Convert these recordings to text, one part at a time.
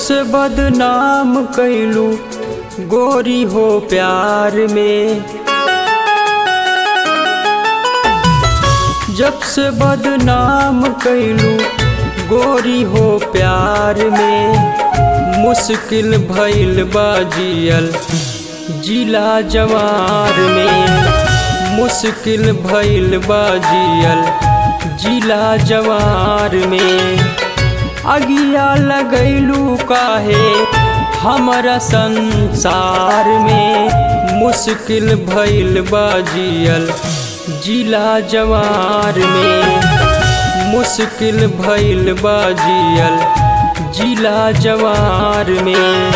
से बदनाम कैलू गोरी हो प्यार में जब से बदनाम कैलू गोरी हो प्यार में मुश्किल भइल बाजियल जिला जवार में मुश्किल भइल बाजियल जिला जवार में अगिया लगैलू काहे हमारा संसार में मुश्किल भइल बाजियल जिला जवार में मुश्किल भइल बाजियल जिला जवार में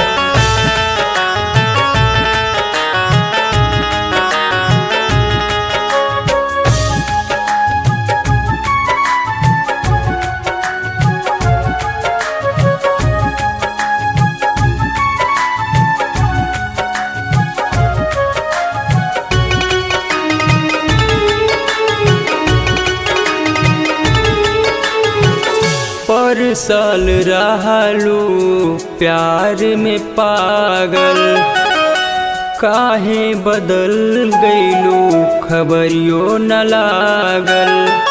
पर साल रहलू प्यार में पागल काहे बदल गईलू खबरियो न लागल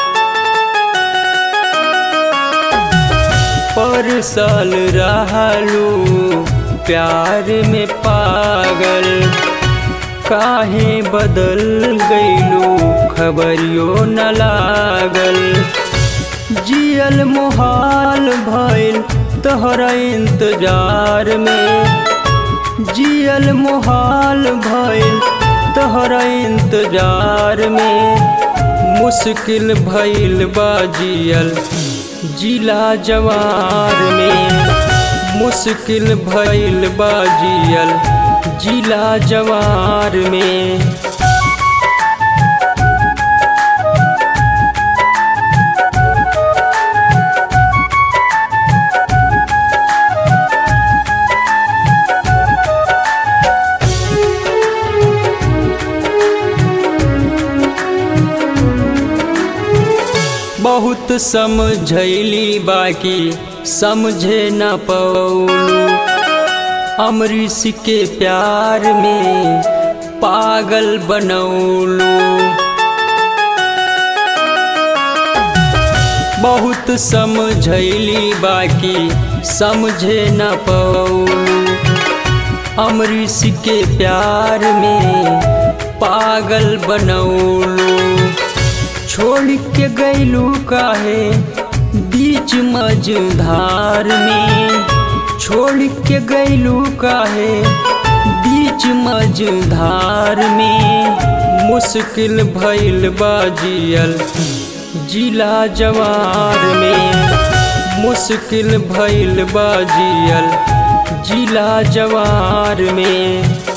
पर साल रहलू प्यार में पागल काहे बदल गईलू खबरियो न लागल जियल मुहाल भइल तोहरा इंतजार में जियल मुहाल भइल तोहरा इंतजार में मुश्किल भइल बाजियल जिला जवार में मुश्किल भइल बाजियल जिला जवार में बहुत समझैली बाकी समझे न पौलू अमरीश के प्यार में पागल बनौलू बहुत समझैली बाकी समझे न पौलू अमरीश के प्यार में पागल बनौलू छोड़ के गैलू काहे बीच मझधार में छोड़ के गैलू काहे बीच मझधार में मुश्किल भइल बाजियल जिला जवार में मुश्किल भइल बाजियल जिला जवार में